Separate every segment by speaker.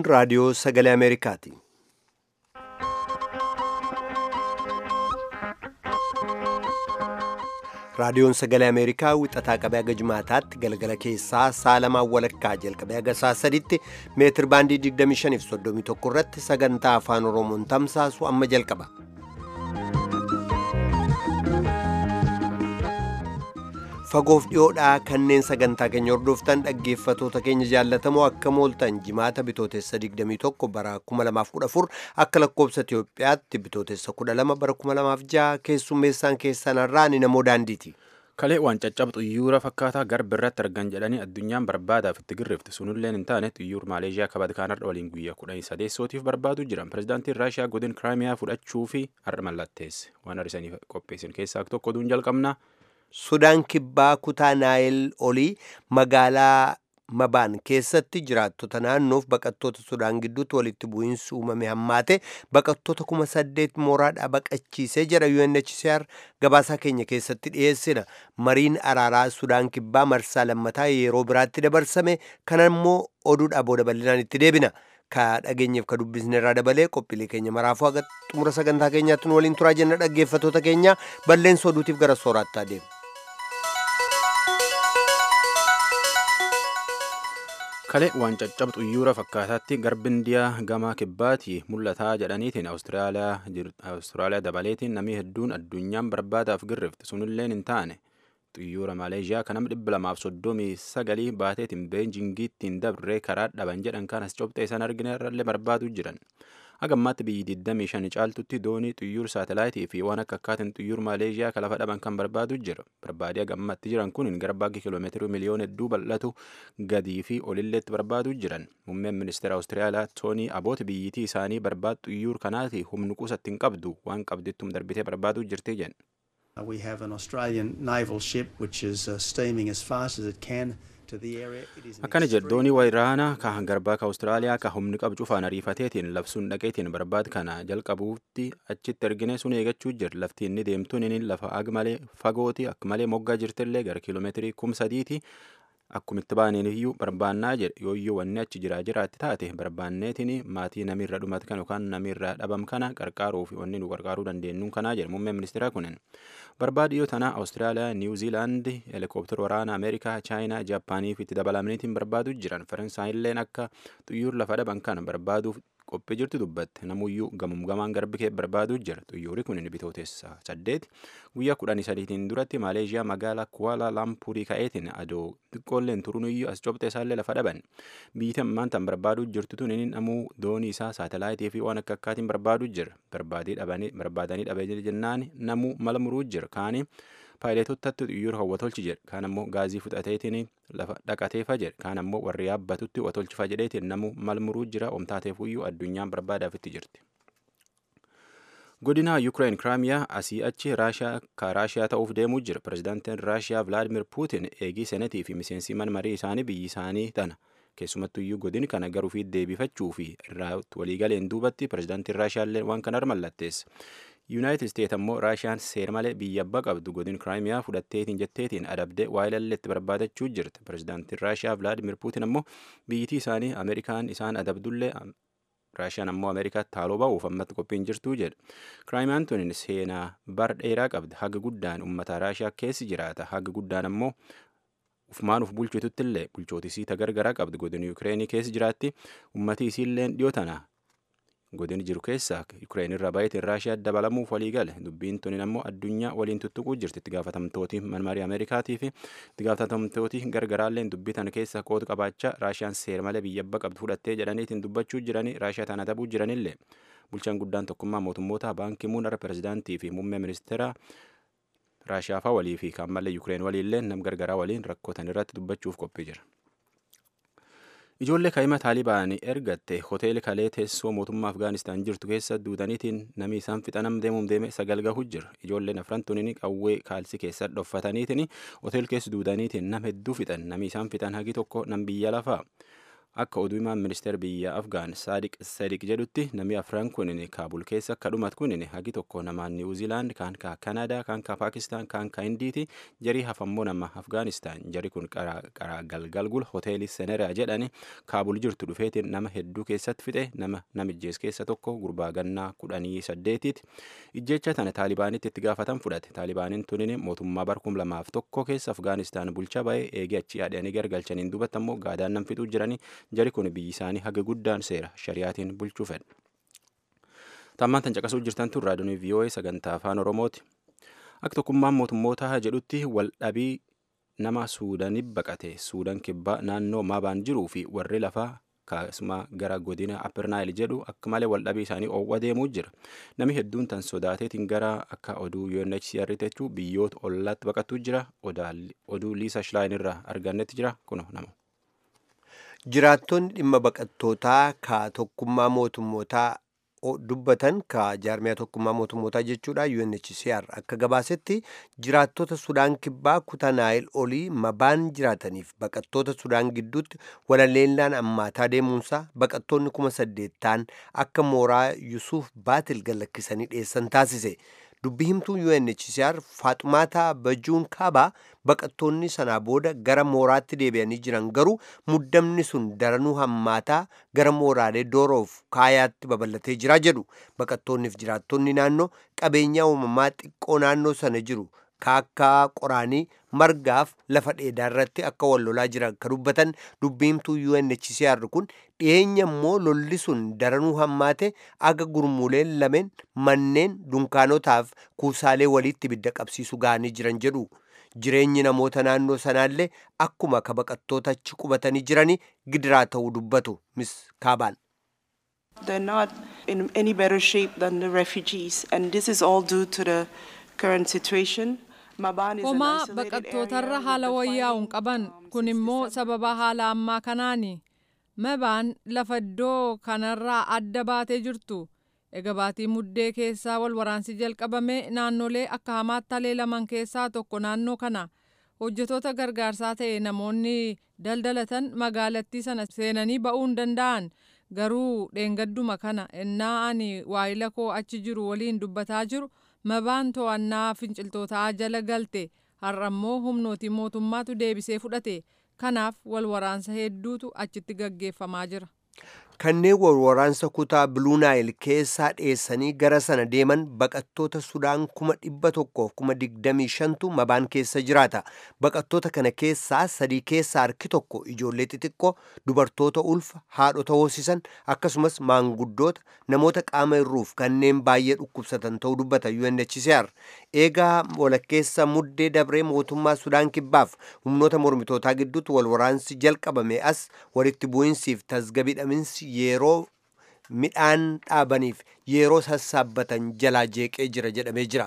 Speaker 1: raadiyoo sagalee Ameerikaati. Raadiyoon sagalee Ameerikaa wixataa qabee haga jimaataatti galgala keessaa saalamaan walakkaa jalqabee haga saa sadiitti meetir baandii 25 fi 31 irratti sagantaa afaan Oromoon tamsaasu amma jalqaba. Fagoof dhiyoodhaa kanneen sagantaa keenya hordoftan dhaggeeffatoota keenya jaallatamoo akka mooltan jimaata bitootessa 21 bara 2014 akka lakkoobsa Itiyoophiyaatti bitootessa 12 bara 2006 keessummeessaan keessan irraa ni namoo daandiiti.
Speaker 2: Kalee waan caccabxu xiyyoora fakkaataa garba irratti argan jedhanii addunyaan barbaadaaf itti girrifte sunilleen hin taane xiyyoor Maaleeshiyaa kabaja kanarra waliin guyyaa kudhanii sadeessootiif barbaadu jiran pirezidaantiin Raashiyaa godin Kiraamiyaa fudhachuu fi har'a mallatteesse waan har'isanii qopheessin keessaa tokko oduun jalqabna.
Speaker 1: Sudaan kibbaa kutaa naayil olii magaalaa Mabaan keessatti jiraattota naannoof baqattoota Sudaan gidduutti walitti bu'iinsi uumame hammaate baqattoota kuma saddeet mooraadhaa baqachiisee jira UNHCR gabaasaa keenya keessatti dhiyeessina. Mariin araaraa Sudaan kibbaa marsaa lammataa yeroo biraatti dabarsame kana immoo oduudhaa booda bal'inaan itti deebina. Ka dhageenyeef ka dubbisne irraa dabalee qophiilee keenya maraafuu haga xumura sagantaa keenyaatti nu waliin turaa jenna dhaggeeffatoota keenya balleessa oduutiif gara sooraatti adeemu.
Speaker 2: Kalee waan caccabxu xiyyoora fakkaataatti garbi indiyaa gama kibbaatti mul'ataa jedhaniitiin Awustiraaliyaa dabaleetiin namni hedduun addunyaan barbaadaaf girrifte sunilleen hin taane xiyyoora Maaleeshiyaa kan nama dhibba lamaaf soddomii sagalii baateetiin beenjingiittiin dabree karaa dhaban jedhan kanas cobxee isaan argina irrallee barbaaduu jiran. Hagammaatti biyyi 25 caaltutti doonii xiyyoor saatalaayitii fi waan akka akkaatiin xiyyoor Maaleeshiyaa kan lafa dhaban kan barbaadu jira. Barbaadee hagammatti jiran kun gara baagii kiiloomeetirii miliyoona hedduu bal'atu gadii fi olilleetti barbaadu jiran. Muummeen ministeera Awustiraaliyaa Toonii Aboot biyyittii isaanii barbaadu xiyyoor kanaati humni qusatti hin qabdu waan qabdittum darbitee barbaaduu jirti jedhan.
Speaker 3: We have an Australian naval ship which is uh, steaming as fast as it can.
Speaker 2: Akkana jedhu doonii waraanaa ka garbaa ka Awustiraaliyaa ka humni qabu cufaan ariifateetiin labsuun dhaqeetiin barbaad kana jalqabuutti achitti ergine sun eegachuu jira lafti inni deemtuun inni lafa ag malee fagooti akka malee moggaa jirtillee gara kiiloomeetirii kum sadiiti akkumitti baaniin iyyuu barbaannaa jedhe yooyyoo wanni achi jiraa jiraatti taate barbaanneetiin maatii namirra dhumate kan yookaan namirra dhabam kana qarqaaruu fi wanni nu qarqaaruu dandeenyuun kanaa jedhe muummeen ministeeraa kunin. barbaadiyoo tanaa awustiraaliyaa niwuziilaandi heelikooptara waraana ameerikaa chaayinaa jaapaanii fi itti dabalamaniitiin barbaadu jiran faransaayilleen akka xiyyoor lafa dhaban kana barbaaduuf qophii jirtu dubbatte namuyyuu gamum gamaan garbi kee barbaaduu jira xiyyoori kun bitootessa saddeet guyyaa kudhanii sadiitiin duratti maaleeshiyaa magaalaa kuala lampurii ka'eetiin adoo xiqqoolleen turunuyyuu as cobxee isaallee lafa dhaban biyyi ammaan tan barbaaduu jirtu tun inni namuu doonii isaa saatalaayitii fi waan akka akkaatiin barbaaduu jira barbaadanii dhabee jennaan namuu mala muruu jira kaanii paayileetotatti xiyyoora hawwatolchi jedhe kaan ammoo gaazii fudhateetiin lafa dhaqateefa jedhe kaan ammoo warri yaabbatutti watolchifa jedheetiin namuu mal muruu jira omtaateefuyyuu addunyaan barbaadaafitti jirti. godina yuukireen kiraamiyaa asii achi raashiyaa ka raashiyaa ta'uuf deemuu jira pirezidaantiin raashiyaa vilaadimir puutin eegii senetii fi miseensi marii isaanii biyyi isaanii tana keessumattuyyuu godin kana garuu fi deebifachuu fi irraa waliigaleen duubatti pirezidaantiin raashiyaallee waan kanarra mallatteessa. yuunaayitid isteet ammoo raashiyaan seera malee biyya abbaa qabdu godin kiraamiyaa fudhatteetiin jetteetiin adabdee waayilalleetti barbaadachuu jirti pirezidaantiin raashiyaa vilaadimir puutin ammoo biyyittii isaanii ameerikaan isaan adabdullee raashiyaan ammoo ameerikaatti haaloo ba'uuf ammatti qophiin jirtuu jedha kiraamiyaan tun seenaa bar dheeraa qabdi haga guddaan uummata raashiyaa keessi jiraata haga guddaan ammoo ufumaan uf bulchituttillee bulchootisii tagargaraa qabdi godin yuukireenii keessi jiraatti ummati isiilleen dhiyoo tana godin jiru keessaa yuukireen irraa baay'eetiin raashiyaa dabalamuuf walii gale dubbiin tunin ammoo addunyaa waliin tuttuquu jirti itti gaafatamtooti manmarii ameerikaatii fi itti gaafatamtooti gargaraalleen dubbii tana keessa qooda qabaachaa raashiyaan seera malee biyya abbaa qabdu fudhattee jedhaniitiin dubbachuu jiranii raashiyaa tana adabuu jiranillee bulchaan guddaan tokkummaa mootummoota baankii muunara pirezidaantii fi muummee ministeeraa raashiyaa faa walii fi kan malee yuukireen waliillee nam gargaraa waliin rakkootan irratti dubbachuuf qophii jira. Ijoollee kaa'ima taalibaanii ergatte hoteela kalee teessoo mootummaa Afgaanistaan jirtu keessa duudaniitiin namni isaan fixanam deemuun deeme sagal gahu jira. Ijoolleen afran tuniin qawwee kaalsii keessa dhoffataniitiin hoteela keessa duudaniitiin nam hedduu fixan namni isaan fixan hagi tokko nam biyya lafaa. akka oduu himaan ministeera biyya afgaan saadiq sadiq jedhutti namni afran kunin kaabul keessa akka dhumat kunin hagi tokko namaa niwuziilaand kaan ka kanaadaa kaan ka paakistaan kaan ka indiiti jarii hafammoo nama afgaanistaan jari kun qaraa galgalgul hoteelii seneraa jedhani kaabul jirtu dhufeetiin nama hedduu keessatti fixe nama namijjees keessa tokko gurbaa gannaa kudhanii saddeetiiti ijjecha tana taalibaanitti itti gaafatan fudhate taalibaaniin tunin mootummaa barkum lamaaf tokko keessa afgaanistaan bulchaa ba'ee eegee achii adhanii gargalchaniin duubatti ammoo gaadaan nam fixuu jiranii jari kun biyyi isaanii haga guddaan seera shari'aatiin bulchuu fedha. Tammaan tan caqasuu jirtan tun raadiyoon VOA sagantaa afaan Oromooti. Akka tokkummaan mootummoota jedhutti waldhabii nama Suudaanii baqate Suudaan kibbaa naannoo Maabaan jiruu fi warri lafaa kaasuma gara godina Appernaayil jedhu akka malee waldhabii isaanii oowwa deemuu jira. Namni hedduun tan sodaateetiin gara akka oduu UNHCR jechuu biyyoota ollaatti baqatuu jira. Oduu Liisa Shilaayin irraa argannetti jira. Kuno nama.
Speaker 1: jiraattonni dhimma baqattootaa ka tokkummaa mootummootaa dubbatan ka jaarmiyaa tokkummaa mootummootaa jechuudha UNHCR akka gabaasetti jiraattota sudaan kibbaa kutaa naayil olii mabaan jiraataniif baqattoota sudaan gidduutti walaleellaan ammaataa deemuunsaa baqattoonni kuma saddeettaan akka mooraa yusuuf baatil gallakkisanii dhiyeessan taasise dubbi himtuu UNHCR faaxumaataa bajuun kaabaa baqattoonni sanaa booda gara mooraatti deebi'anii jiran garuu muddamni sun daranuu hammaataa gara mooraalee dooroof kaayaatti babal'atee jira jedhu baqattoonniif jiraattonni naannoo qabeenyaa uumamaa xiqqoo naannoo sana jiru kaakkaa qoraanii margaaf lafa dheedaa irratti akka wal lolaa jiran kan dubbatan dubbiimtuu UNHCR kun dhiyeenya immoo lolli sun daranuu hammaate aga gurmuuleen lameen manneen dunkaanotaaf kuusaalee walitti ibidda qabsiisu ga'anii jiran jedhu. jireenyi namoota naannoo sanaallee akkuma ka baqattoota achi qubatanii jiranii gidiraa ta'uu dubbatu mis kaabaan.
Speaker 4: They're not in any better shape than the refugees, and this is all due to the current situation. Maban is an
Speaker 5: Homaa
Speaker 4: isolated
Speaker 5: baqattootarra
Speaker 4: area
Speaker 5: haala
Speaker 4: with the
Speaker 5: wayyaa'uun
Speaker 4: fighting,
Speaker 5: qaban
Speaker 4: um,
Speaker 5: kun
Speaker 4: since
Speaker 5: immoo
Speaker 4: December.
Speaker 5: sababa haala ammaa kanaani. Mabaan lafa iddoo kanarraa adda baatee jirtu. Egaa baatii muddee keessaa wal waraansi jalqabame naannolee akka hamaatti haleelaman keessaa tokko naannoo kana. Hojjetoota gargaarsaa ta'e namoonni daldalatan magaalattii sana seenanii ba'uu hin danda'an. Garuu dheengadduma kana ennaa ani waayila koo achi jiru waliin dubbataa jiru mabaan to'annaa finciltootaa jala galte har'ammoo humnootii mootummaatu deebisee fudhate. Kanaaf wal waraansa hedduutu achitti gaggeeffamaa jira.
Speaker 1: kanneen wal waraansa kutaa biluu naayil keessaa dheessanii gara sana deeman baqattoota sudaan kuma dhibba tokkoof kuma digdamii shantu mabaan keessa jiraata baqattoota kana keessaa sadii keessaa harki tokko ijoollee xixiqqoo dubartoota ulfa haadhota hoosisan akkasumas maanguddoota namoota qaama irruuf kanneen baay'ee dhukkubsatan ta'uu dubbata UNHCR eegaa walakkeessa muddee dabree mootummaa sudaan kibbaaf humnoota mormitootaa gidduutti wal waraansi jalqabame as walitti bu'insiif tasgabbii dhaminsi yeroo midhaan dhaabaniif yeroo sassaabbatan jalaa jeeqee jira jedhamee jira.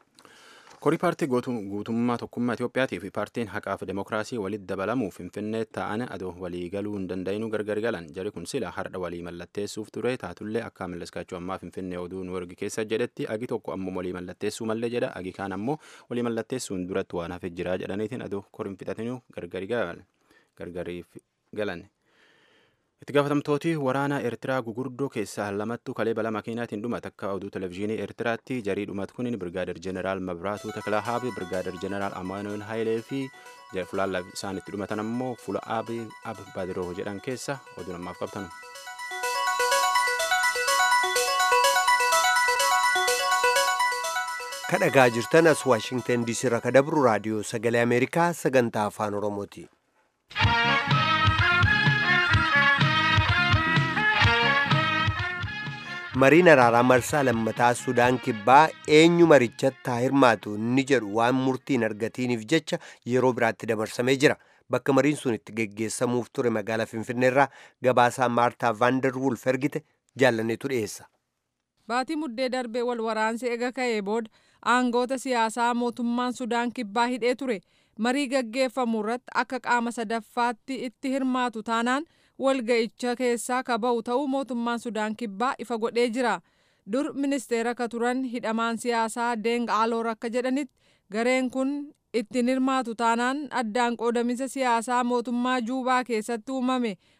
Speaker 2: Korii paartii gootu- guutummaa tokkummaa Itiyoophiyaatii fi paartiin haqaa fi demokiraasii walitti dabalamuuf Finfinnee ta'an adoo walii galuu hin danda'inuu gargar galan jari kun sila hardha walii mallatteessuuf ture taatullee akka mallaskaachuu ammaa Finfinnee oduu nu ergi keessa jedhetti agi tokko ammoo walii mallatteessuu mallee jedha agi kaan ammoo walii mallatteessuun duratti waan hafe jira jedhaniitiin adoo koriin fixatinuu gargari galan gargariif galan. Itti gaafatamtooti waraana Eertiraa gugurdoo keessaa lamattu kalee balaa makiinaatiin dhumate akka oduu televizyiinii Eertiraatti jarii dhumat kunin Birgaadir Jeneraal Mabraatuu Taklahaabi, Birgaadir Jeneraal Amaanuel Hayilee fi fulaan isaan itti dhumatan ammoo fuula Abi Ab Badiroo jedhan keessa oduu namaaf qabtanu.
Speaker 1: kadhagaa jirtan as waashingtan diisii irraa kadabru raadiyoo sagalee ameerikaa sagantaa afaan oromooti. mariin araaraa marsaa lammataa sudaan kibbaa eenyu marichatti haa hirmaatu inni jedhu waan murtiin argatiniif jecha yeroo biraatti dabarsamee jira bakka mariin sun itti geggeessamuuf ture magaalaa finfinneerraa gabaasaa maartaa vaandar wulf ergite jaallaneetu dhiyeessa.
Speaker 5: Baatii muddee darbee wal waraansi ega ka'ee booda aangoota siyaasaa mootummaan Sudaan kibbaa hidhee ture marii gaggeeffamu irratti akka qaama sadaffaatti itti hirmaatu taanaan walga'icha keessaa ka ba'u ta'uu mootummaan Sudaan kibbaa ifa godhee jira. Dur ministeera ka turan hidhamaan siyaasaa Deng Aloor akka jedhanitti gareen kun ittiin hirmaatu taanaan addaan qoodamisa siyaasaa mootummaa Juubaa keessatti uumame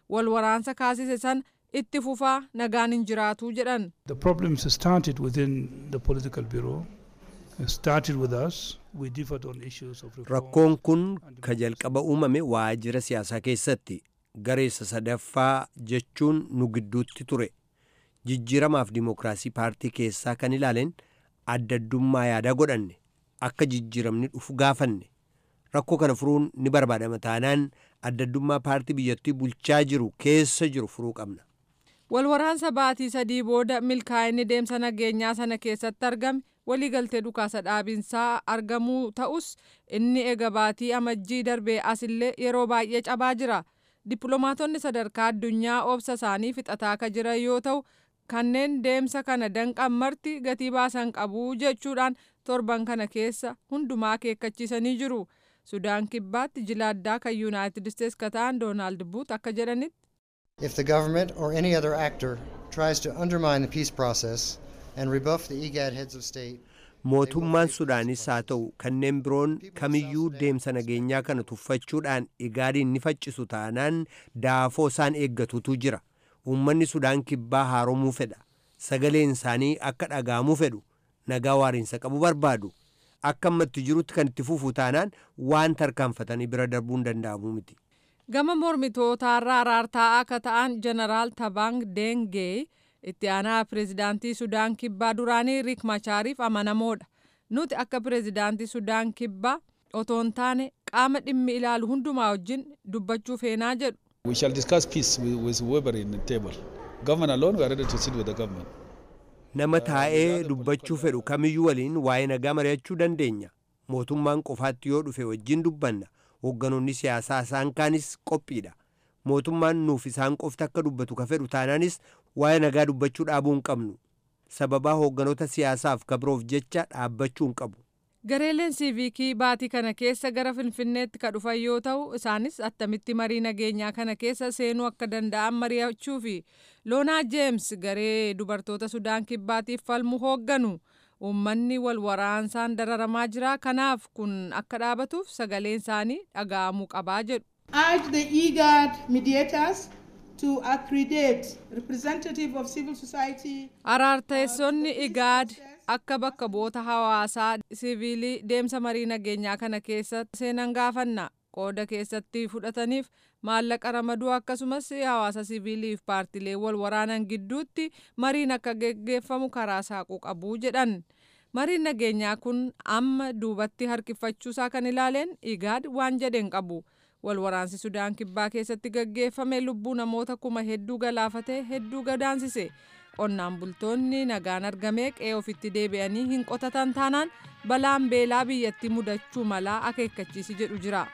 Speaker 5: wal waraansa kaasise san itti fufaa nagaan hin jiraatu jedhan.
Speaker 6: The problems started within the political bureau. It started with us. We differed on issues of reform.
Speaker 1: Rakkoon kun ka jalqaba uumame waajjira siyaasaa keessatti gareessa sadaffaa jechuun nu gidduutti ture. Jijjiiramaaf dimookiraasii paartii keessaa kan ilaaleen adda addummaa yaadaa godhanne akka jijjiiramni dhufu gaafanne. Rakkoo kana furuun ni barbaadama taanaan adda addummaa paartii biyyattii bulchaa jiru keessa jiru furuu qabna.
Speaker 5: Walwaraansa baatii sadii booda milkaa'inni deemsa nageenyaa sana keessatti argame waliigaltee dhukaasa dhaabinsaa argamuu ta'us inni ega baatii amajjii darbee asillee yeroo baay'ee cabaa jira. Dippiloomaatonni sadarkaa addunyaa obsa isaanii fixataa akka jiran yoo ta'u kanneen deemsa kana danqan marti gatii baasan qabu jechuudhaan torban kana keessa hundumaa akeekkachiisanii jiru. Sudaan kibbaatti jila addaa kan Yuunaayitid Isteets ka ta'an Doonaald Buut akka jedhanitti.
Speaker 7: If the government or any other actor tries to undermine the peace process and rebuff the IGAD heads of state,
Speaker 1: Mootummaan Sudaanis haa ta'u kanneen biroon kamiyyuu deemsa nageenyaa kana tuffachuudhaan igaadiin ni faccisu taanaan daafoo isaan eeggatutu jira. Uummanni Sudaan kibbaa haaromuu fedha. Sagaleen isaanii akka dhagahamuu fedhu. Nagaa waariinsa qabu barbaadu. Akka ammatti jirutti kan itti fufu taanaan waan tarkaanfatanii bira darbuun danda'amu miti.
Speaker 5: Gama mormitootaarraa araartaa'aa akka ta'an Jeneraal Tabang Dengee itti aanaa pireezidaantii Sudaan kibbaa duraanii Riik Machaariif amanamoodha. Nuti akka pireezidaantii Sudaan kibbaa otoo hin taane qaama dhimmi ilaalu hundumaa wajjin dubbachuu feenaa jedhu.
Speaker 8: We shall discuss peace with, with whoever in the table. Government alone, we are ready to sit with the government.
Speaker 1: Nama taa'ee dubbachuu fedhu kamiyyuu waliin waa'ee nagaa mari'achuu dandeenya. Mootummaan qofaatti yoo dhufe wajjin dubbanna. Hoogganoonni siyaasaa isaan kaanis qophiidha. Mootummaan nuuf isaan qofti akka dubbatu ka fedhu taanaanis waa'ee nagaa dubbachuu dhaabuu hin qabnu. Sababaa hoogganoota siyaasaaf kabiroof jecha dhaabbachuu hin qabu.
Speaker 5: Gareeleen siiviikii baatii kana keessa gara Finfinneetti ka dhufan yoo ta'u isaanis attamitti marii nageenyaa kana keessa seenuu akka danda'an mari'achuu fi Loonaa Jeems garee dubartoota Sudaan kibbaatiif falmu hoogganu. Uummanni wal waraansaan dararamaa jira kanaaf kun akka dhaabatuuf sagaleen isaanii dhaga'amuu qabaa jedhu.
Speaker 9: urge the IGAD mediators to accredit representative of civil society.
Speaker 5: Araarteessonni IGAD akka bakka bu'oota hawaasaa siviilii deemsa marii nageenyaa kana keessa seenan gaafanna. Qooda keessatti fudhataniif maallaqa ramaduu akkasumas hawaasa siviiliif paartilee wal waraanan gidduutti mariin akka geggeeffamu karaa saaquu qabu jedhan. Mariin nageenyaa kun amma duubatti harkifachuusaa kan ilaaleen IGAD waan jedheen qabu. Wal waraansi Sudaan kibbaa keessatti gaggeeffame lubbuu namoota kuma hedduu galaafatee hedduu gadaansise. Qonnaan bultoonni nagaan argamee qe'ee ofitti deebi'anii hin qotatan taanaan balaan beelaa biyyatti mudachuu malaa akeekkachiisi jedhu jira.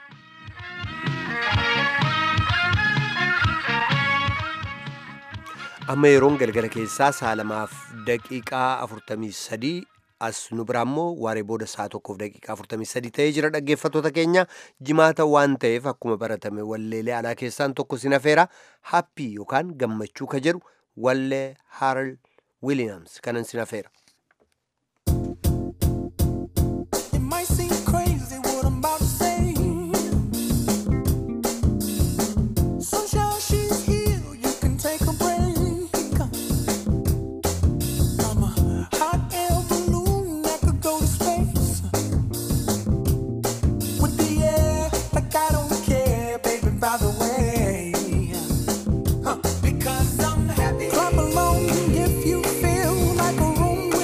Speaker 1: Amma yeroon galgala keessaa saalamaaf daqiiqaa afurtamii sadii as nu biraa immoo waaree booda saa tokkoof daqiiqaa afurtamii sadii ta'ee jira dhaggeeffattoota keenya jimaata waan ta'eef akkuma baratame walleelee alaa keessaan tokko sin hafeera happii yookaan gammachuu ka jedhu wallee Harold Williams kanan sin hafeera.
Speaker 10: It might seem crazy what I'm about to say. Sunshine, she's here. You can take a break. I'm a hot air balloon that could go to space. With the air, like I don't care, baby, by the way. Huh. Because I'm happy. Clap along if you feel like a room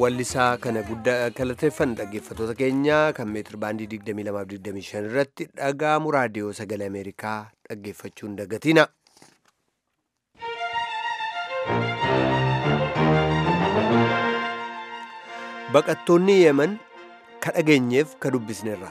Speaker 1: wallisaa kana guddaa galateeffan dhaggeeffatoota keenya kan meetir baandii 2225 irratti dhaga'amu raadiyoo sagalee ameerikaa dhaggeeffachuun dagatina. baqattoonni yeeman ka dhageenyeef ka dubbisneerra.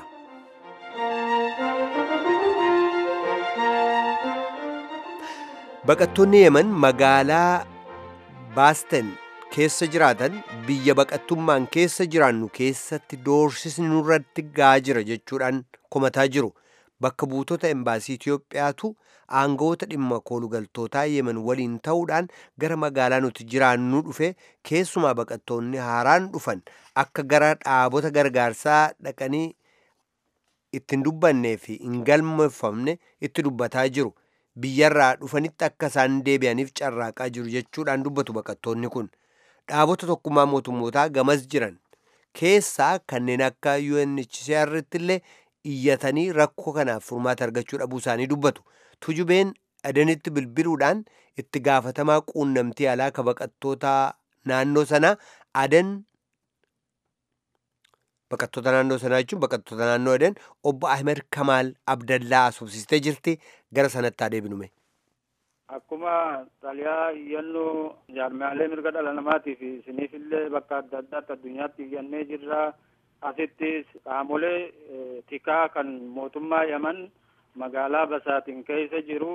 Speaker 1: baqattoonni yeeman magaalaa baasten keessa jiraatan biyya baqattummaan keessa jiraannu keessatti doorsisni nurratti gaa jira jechuudhaan komataa jiru bakka buutota embaasii Itiyoophiyaatu aangawoota dhimma koolugaltootaa yemen waliin ta'uudhaan gara magaalaa nuti jiraannu dhufe keessumaa baqattoonni haaraan dhufan akka gara dhaabota gargaarsaa dhaqanii ittiin dubbannee fi hin galmeeffamne itti dubbataa jiru. biyyarraa dhufanitti akka isaan deebi'aniif carraaqaa jiru jechuudhaan dubbatu baqattoonni kun dhaabota tokkummaa mootummootaa gamas jiran keessaa kanneen akka UNHCR'tti illee iyyatanii rakkoo kanaaf furmaata argachuu dhabuu isaanii dubbatu tujubeen adanitti bilbiluudhaan itti gaafatamaa quunnamtii alaa ka baqattoota naannoo sanaa adan baqattoota naannoo sanaa jechuun baqattoota naannoo adan obbo Ahmed Kamaal Abdallaa asubsistee jirti gara sanatti adeebinume.
Speaker 11: Akkuma xaliyaa iyyannoo jaarmiyaalee mirga dhala namaatiif isiniifillee bakka adda addaatti addunyaatti iyyannee jirra. Asittis qaamolee tikaa kan mootummaa Yaman magaalaa Basaatiin keessa jiru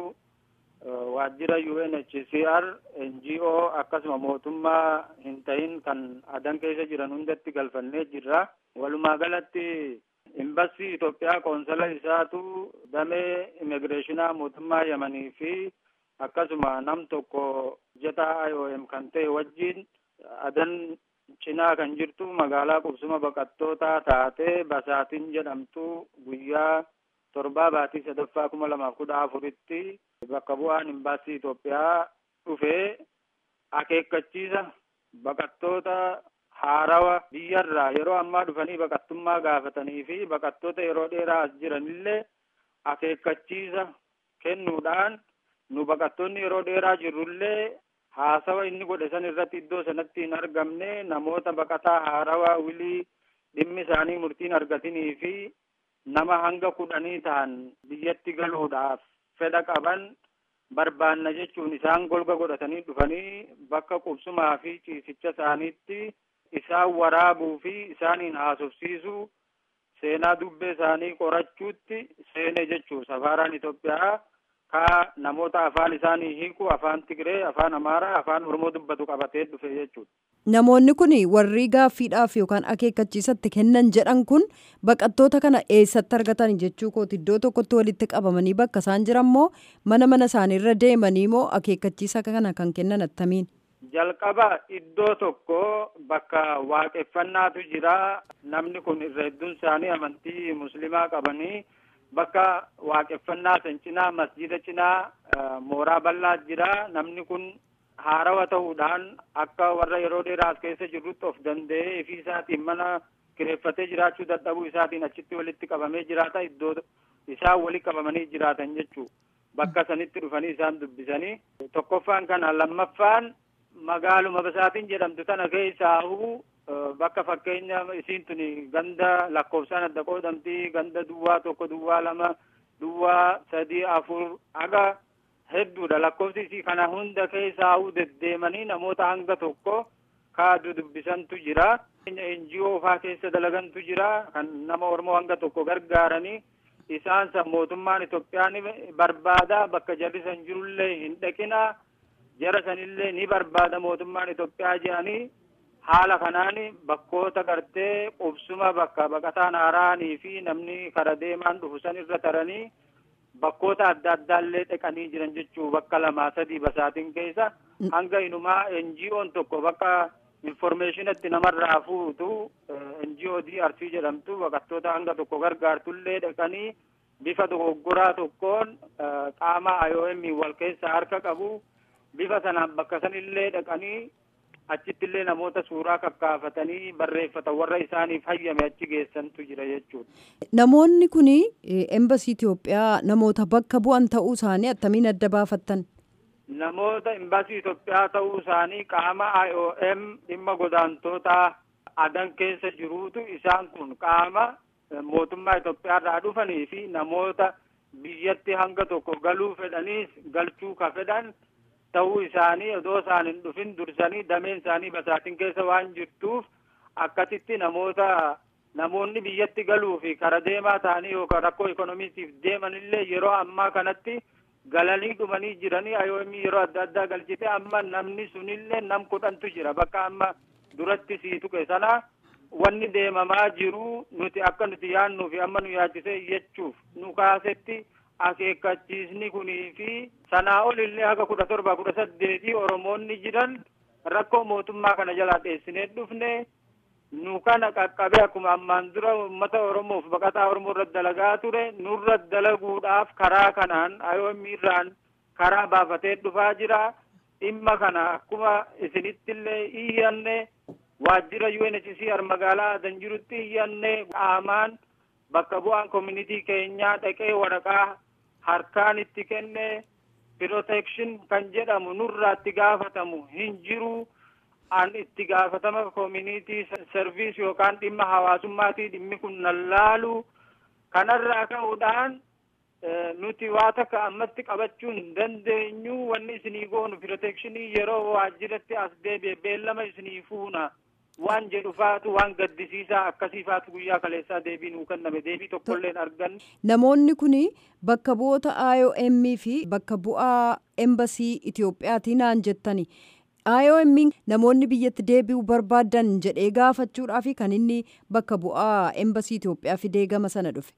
Speaker 11: waajjira UNHCR NGO akkasuma mootummaa hin ta'in kan adan keessa jiran hundatti galfannee jirra. Walumaa galatti imbasii Itoophiyaa qoonsala isaatu damee immigireeshinaa mootummaa Yamanii fi akkasuma nam tokko hojjetaa IOM kan ta'e wajjin adan cinaa kan jirtu magaalaa qubsuma baqattootaa taatee Basaatiin jedhamtu guyyaa torbaa baatii sadaffaa kuma lamaaf kudha afuritti bakka bu'aan imbaasii Itoophiyaa dhufee akeekkachiisa baqattoota haarawa biyyarraa yeroo ammaa dhufanii baqattummaa gaafatanii fi baqattoota yeroo dheeraa as jiranillee akeekkachiisa kennuudhaan nu baqattoonni yeroo dheeraa jirrullee haasawa inni godhe san irratti iddoo sanatti hin argamne namoota baqataa haarawaa wilii dhimmi isaanii murtiin argatinii fi nama hanga kudhanii ta'an biyyatti galuudhaaf fedha qaban barbaanna jechuun isaan golga godhatanii dhufanii bakka qubsumaa fi ciisicha isaaniitti isaan waraabuu fi isaaniin haasofsiisuu seenaa dubbee isaanii qorachuutti seene jechuu safaaraan Itoophiyaa ka namoota afaan isaanii hiiku afaan Tigree afaan Amaaraa afaan Oromoo dubbatu qabatee dhufe jechuudha.
Speaker 12: Namoonni kun warri gaaffiidhaaf yookaan akeekkachiisatti kennan jedhan kun baqattoota kana eessatti argatan jechuu kooti iddoo tokkotti walitti qabamanii bakka isaan jiran moo mana mana isaaniirra deemanii moo akeekkachiisa kana kan kennan attamiin?
Speaker 11: Jalqaba iddoo tokko bakka waaqeffannaatu jira namni kun irra hedduun isaanii amantii muslimaa qabanii bakka waaqeffannaa san cinaa masjida cinaa mooraa bal'aa jira namni kun haarawa ta'uudhaan akka warra yeroo dheeraa as keessa jirrutti of danda'ee fi isaatiin mana kireeffatee jiraachuu dadhabuu isaatiin achitti walitti qabamee jiraata iddoo isaan walitti qabamanii jiraatan jechuu bakka sanitti dhufanii isaan dubbisanii tokkoffaan kana lammaffaan magaaluma basaatiin jedhamtu tana keessaahuu bakka fakkeenya isiin tuni ganda lakkoofsaan adda qoodamti ganda duwwaa tokko duwwaa lama duwwaa sadii afur aga hedduudha lakkoofsi isii kana hunda keessaahuu deddeemanii namoota hanga tokko kaadu dubbisantu jira NGO faa keessa dalagantu jira kan nama Oromoo hanga tokko gargaaranii isaan san mootummaan Itoophiyaa ni barbaada bakka jarri san jirullee hin dhaqina jara sanillee ni barbaada mootummaan Itoophiyaa jedhanii haala kanaan bakkoota gartee qubsuma bakka baqataan haaraanii fi namni kara deemaan dhufu san irra taranii bakkoota adda addaallee dhaqanii jiran jechuu bakka lamaa sadii basaatiin keessa hanga inumaa NGO'n tokko bakka informeeshinatti namarraa fuutu NGO DRC jedhamtu baqattoota hanga tokko gargaartullee dhaqanii bifa dogoggoraa tokkoon qaama IOM wal keessa harka qabu bifa sanaan bakka sanillee dhaqanii achittillee namoota suuraa kakkaafatanii barreeffatan warra isaaniif hayyame achi geessantu jira jechuudha.
Speaker 12: Namoonni kun embasii Itoophiyaa namoota bakka bu'an ta'uu isaanii attamiin adda baafattan?
Speaker 11: Namoota embasii Itoophiyaa ta'uu isaanii qaama IOM dhimma godaantootaa adan keessa jiruutu isaan kun qaama mootummaa Itoophiyaa irraa dhufanii fi namoota biyyatti hanga tokko galuu fedhaniis galchuu ka fedhan ta'uu isaanii odoo isaan hin dhufin dursanii dameen isaanii basaatin keessa waan jirtuuf akkasitti namoota namoonni biyyatti galuu fi kara deemaa ta'anii yookaan rakkoo ikonomiitiif deeman illee yeroo ammaa kanatti galanii dhumanii jiranii ayoomi yeroo adda addaa galchite amma namni sunillee nam kudhantu jira bakka amma duratti sii tuqe sana wanni deemamaa jiru nuti akka nuti yaannuu fi amma nu yaachisee iyyachuuf nu kaasetti akeekkachiisni kunii fi sanaa ol illee haga kudha torba kudha saddeetii oromoonni jiran rakkoo mootummaa kana jalaa dheessinee dhufne nu kana qaqqabee akkuma ammaan dura uummata oromoof baqataa oromoo irra dalagaa ture nurra dalaguudhaaf karaa kanaan ayoomiirraan karaa baafatee dhufaa jira dhimma kana akkuma isinitti illee iyyanne waajjira UNHCR magaalaa adan jirutti iyyanne qaamaan bakka bu'aan community keenyaa dhaqee waraqaa harkaan itti kenne protection kan jedhamu nurraa itti gaafatamu hin jiru an itti gaafatama community service yookaan dhimma hawaasummaatii dhimmi kun nallaalu kanarraa ka'uudhaan nuti waa takka ammatti qabachuu hin dandeenyu wanni isinii goonu protectionii yeroo waajjiratti as deebi'e beellama isinii fuuna waan jedhu faatu waan gaddisiisaa akkasii faatu guyyaa kaleessaa deebii nuu kenname deebii tokkollee hin arganne.
Speaker 12: Namoonni kun bakka bu'oota IOM fi bakka bu'aa embasii Itiyoophiyaatii naan jettani. IOM namoonni biyyatti deebi'uu barbaadan jedhee gaafachuudhaaf kan inni bakka bu'aa embasii Itoophiyaa fidee gama sana dhufe.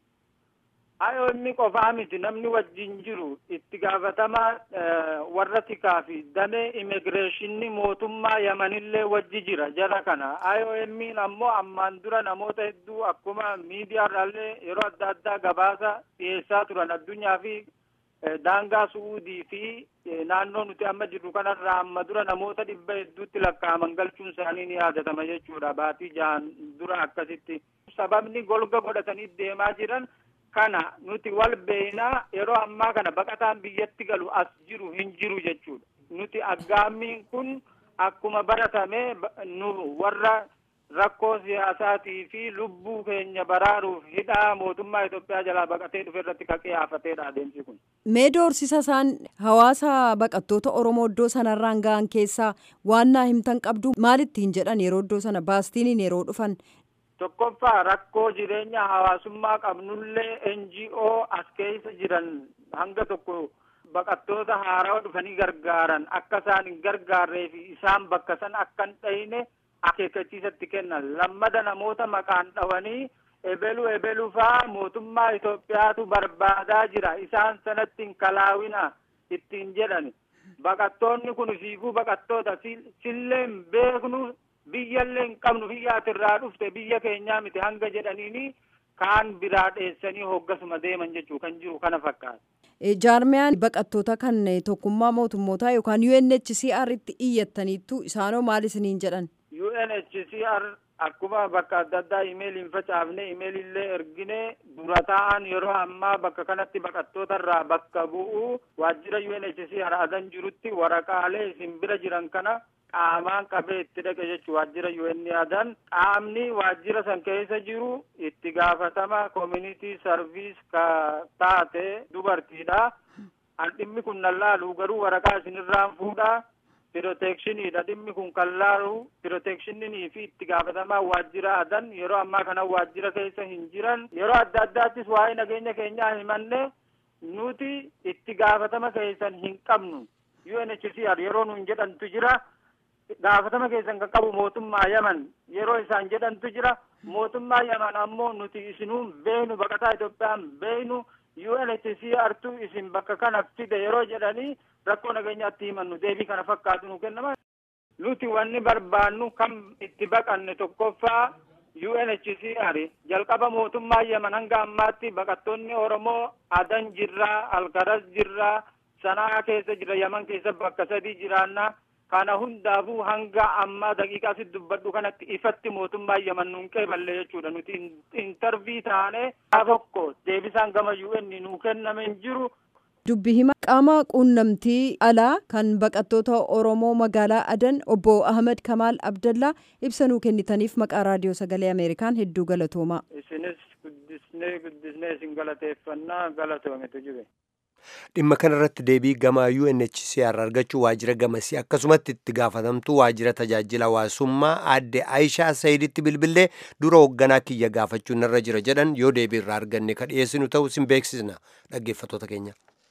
Speaker 11: IOM qofaa miti namni wajjin jiru itti gaafatama warra tikaa fi damee immigireeshinii mootummaa yamanillee wajji jira jara kana IOM ammoo ammaan dura namoota hedduu akkuma miidiyaarraallee yeroo adda addaa gabaasa dhiyeessaa turan addunyaa fi daangaa su'uudii fi naannoo nuti amma jirru kanarraa amma dura namoota dhibba hedduutti lakkaa'aman galchuun isaanii ni yaadatama jechuudha baatii jahan dura akkasitti sababni golga godhatanii deemaa jiran kana nuti wal beeynaa yeroo ammaa kana baqataan biyyatti galu as jiru hin jiru jechuudha nuti aggaammiin kun akkuma baratame nu warra rakkoo siyaasaatii fi lubbuu keenya baraaruuf hidhaa mootummaa Itoophiyaa jalaa baqatee dhufe irratti kaqee haafateedha adeemsi kun.
Speaker 12: Mee doorsisa isaan hawaasa baqattoota Oromoo iddoo sanarraan ga'an keessaa waan naa himtan qabdu maalittiin jedhan yeroo iddoo sana baastiiniin yeroo dhufan
Speaker 11: tokkoffaa rakkoo jireenya hawaasummaa qabnullee NGO as keessa jiran hanga tokko baqattoota haarawaa dhufanii gargaaran akka isaan hin gargaarree fi isaan bakka san akka hin dhayine akeekkachiisatti kennan lammada namoota maqaan dhawanii ebelu ebelu faa mootummaa Itoophiyaatu barbaadaa jira isaan sanatti hin kalaawina ittiin jedhani baqattoonni kun siifuu baqattoota sillee hin beeknu biyyallee hin qabnu biyya atirraa dhufte biyya keenyaa miti hanga jedhaniini kaan biraa dheessanii hoggasuma deeman jechuu kan jiru kana fakkaata.
Speaker 12: Jaarmiyaan baqattoota kan tokkummaa mootummootaa yookaan UNHCR itti iyyattaniittu isaanoo maal isiniin jedhan?
Speaker 11: UNHCR akkuma bakka adda addaa imeeliin facaafne imeelillee ergine dura ta'an yeroo ammaa bakka kanatti baqattoota irraa bakka bu'u waajjira UNHCR adan jirutti waraqaalee isin bira jiran kana qaamaan qabee itti dhaqe jechuun waajjira UN adan qaamni waajjira san keessa jiru itti gaafatama community service ka taate dubartiidha. An dhimmi kun nallaalu garuu waraqaa isinirraan fuudha. Pirotectioniidha dhimmi kun kan laalu pirotectionii fi itti gaafatamaa waajjira adan yeroo ammaa kana waajjira keessa hin jiran yeroo adda addaattis waa'ee nageenya keenyaa himanne nuti itti gaafatama keessan hin qabnu UNHCR yeroo nuun jedhantu jira. gaafatama keessan kan qabu mootummaa yaman yeroo isaan jedhantu jira mootummaa yaman ammoo nuti isinuun beeynu baqataa Itoophiyaan beeynu UNHCRtu isin bakka kana fide yeroo jedhanii rakkoo nageenyaatti himannu deebii kana fakkaatu nu kennama. Nuti wanni barbaannu kam itti baqanne tokkoffaa UNHCR jalqaba mootummaa yaman hanga ammaatti baqattoonni Oromoo adan jirraa alkaras jirraa sanaa keessa jira yaman keessa bakka sadii jiraannaa kana hundaafuu hanga amma daqiiqaa si dubbadhu kanatti ifatti mootummaa yaman nuun qeeballe jechuudha nuti intarvii taane tokko deebisaan gama UN nuu kenname hin jiru
Speaker 12: dubbi hima qaama quunnamtii alaa kan baqattoota oromoo magaalaa adan obbo ahmed kamaal abdallaa ibsanuu kennitaniif maqaa raadiyoo sagalee ameerikaan hedduu galatoomaa
Speaker 11: isinis guddisnee guddisnee isin galateeffannaa galatoometu jibe
Speaker 1: dhimma kanarratti deebii gama UNHCR argachuu waajjira gamasii akkasumatti itti gaafatamtuu waajjira tajaajila hawaasummaa aadde Aayishaa Sayiditti bilbilee dura hoogganaa kiyya gaafachuun irra jira jedhan yoo deebii irraa arganne ka dhiyeessinu ta'u sin beeksisna dhaggeeffattoota keenya.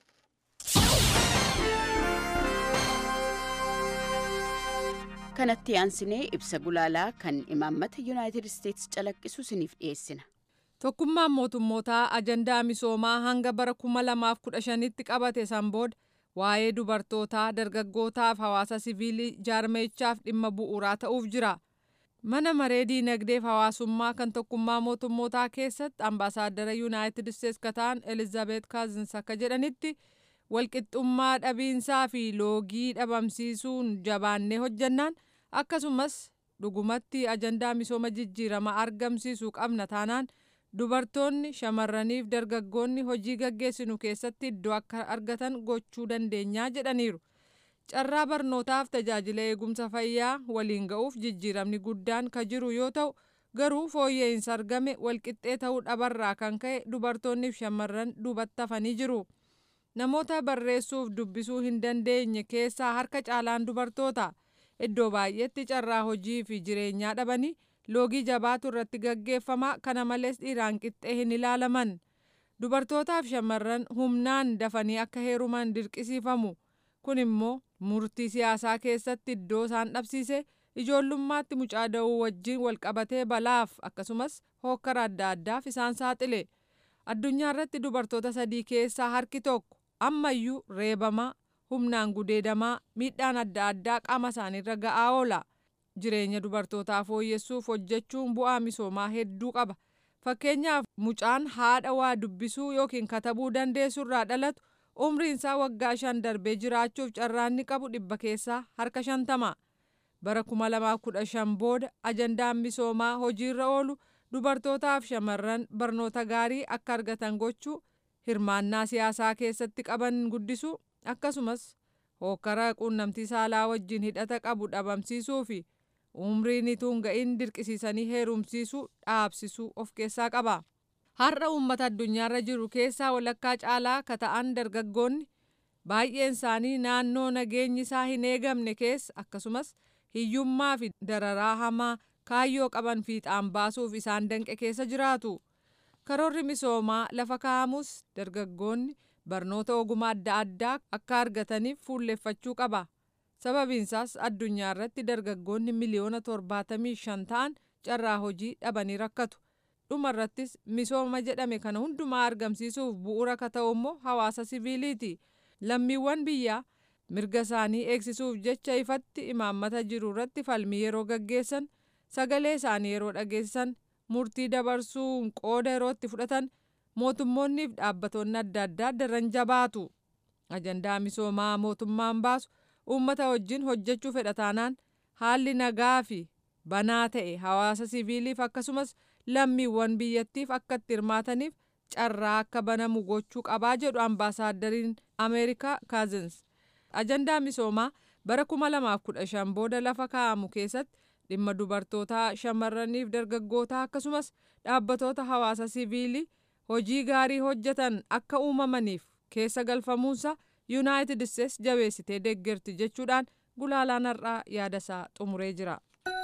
Speaker 13: kanatti aansinee ibsa gulaalaa kan imaammata yuunaayitid isteetsi calaqqisu isiniif dhiyeessina.
Speaker 5: Tokkummaan mootummootaa ajandaa misoomaa hanga bara kuma lamaaf kudha shanitti qabate san booda waa'ee dubartootaa dargaggootaaf hawaasa siviilii jaarmeechaaf dhimma bu'uuraa ta'uuf jira. Mana maree diinagdeef hawaasummaa kan tokkummaa mootummootaa keessatti ambaasaaddara yuunaayitid isteetsi kataan Elizaabeet Kaazins akka jedhanitti walqixxummaa dhabiinsaa fi loogii dhabamsiisuun jabaannee hojjannaan akkasumas dhugumatti ajandaa misooma jijjiirama argamsiisuu qabna taanaan dubartoonni shamarraniif dargaggoonni hojii gaggeessinu keessatti iddoo akka argatan gochuu dandeenyaa jedhaniiru. Carraa barnootaaf tajaajila eegumsa fayyaa waliin ga'uuf jijjiiramni guddaan ka jiru yoo ta'u garuu fooyya'insa argame walqixxee ta'uu dhabarraa kan ka'e dubartoonniif shamarran duubatti hafanii jiru. Namoota barreessuuf dubbisuu hin dandeenye keessaa harka caalaan dubartoota. Iddoo baay'eetti carraa hojii fi jireenyaa dhabanii loogii jabaatu irratti gaggeeffama kana malees dhiiraan qixxee hin ilaalaman dubartootaaf shamarran humnaan dafanii akka heeruman dirqisiifamu kun immoo murtii siyaasaa keessatti iddoo isaan dhabsiise ijoollummaatti mucaa da'uu wajjin walqabatee balaaf akkasumas hookkara adda addaaf isaan saaxile addunyaa irratti dubartoota sadii keessaa harki tokko ammayyuu reebamaa humnaan gudeedamaa miidhaan adda addaa qaama isaaniirra ga'aa oola. jireenya dubartootaa fooyyessuuf hojjechuun bu'aa misoomaa hedduu qaba fakkeenyaaf mucaan haadha waa dubbisuu yookiin katabuu dandeessu irraa dhalatu umriin isaa waggaa shan darbee jiraachuuf carraanni qabu dhibba keessaa harka shantama bara kuma lamaa kudha shan booda ajandaan misoomaa hojiirra oolu dubartootaaf shamarran barnoota gaarii akka argatan gochuu hirmaannaa siyaasaa keessatti qaban guddisuu akkasumas hookkara quunnamtii saalaa wajjin hidhata qabu dhabamsiisuu fi umriin ituun ga'in dirqisiisanii heerumsiisuu dhaabsisuu of keessaa qaba. Har'a uummata addunyaarra jiru keessaa walakkaa caalaa ka ta'an dargaggoonni baay'een isaanii naannoo nageenyi isaa hin eegamne keessa akkasumas hiyyummaa fi dararaa hamaa kaayyoo qaban fiixaan baasuuf isaan danqe keessa jiraatu. Karoorri misoomaa lafa kaa'amus dargaggoonni barnoota ogummaa adda addaa akka argataniif fuulleffachuu qaba. sababiinsaas addunyaa irratti dargaggoonni miliyoona torbaatamii shan ta'an carraa hojii dhabanii rakkatu dhuma irrattis misooma jedhame kana hundumaa argamsiisuuf bu'uura ka ta'u immoo hawaasa siviiliiti lammiiwwan biyyaa mirga isaanii eegsisuuf jecha ifatti imaammata jiru irratti falmii yeroo gaggeessan sagalee isaanii yeroo dhageessisan murtii dabarsuun qooda yeroo itti fudhatan mootummoonniif dhaabbatoonni adda addaa daran jabaatu ajandaa misoomaa mootummaan baasu uummata wajjin hojjechuu fedha taanaan haalli nagaa fi banaa ta'e hawaasa siviiliif akkasumas lammiiwwan biyyattiif akka itti hirmaataniif carraa akka banamu gochuu qabaa jedhu ambaasaaddariin ameerikaa kaazins ajandaa misoomaa bara 2015 booda lafa kaa'amu keessatti dhimma dubartootaa shamarraniif dargaggootaa akkasumas dhaabbatoota hawaasa siviilii hojii gaarii hojjetan akka uumamaniif keessa galfamuunsa yuunaayitid isteets jabeessitee deeggarti jechuudhaan gulaalaan har'aa yaadasaa xumuree jira.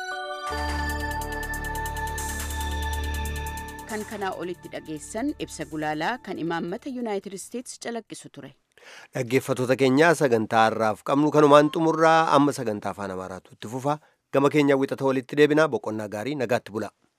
Speaker 13: kan kanaa olitti dhageessan ibsa gulaalaa kan imaammata yuunaayitid isteets calaqqisu ture.
Speaker 1: Dhaggeeffattoota keenyaa sagantaa har'aaf qabnu kanumaan xumurraa amma sagantaa afaan amaaraatu itti fufa gama keenyaa wixata walitti deebinaa boqonnaa gaarii nagaatti bula.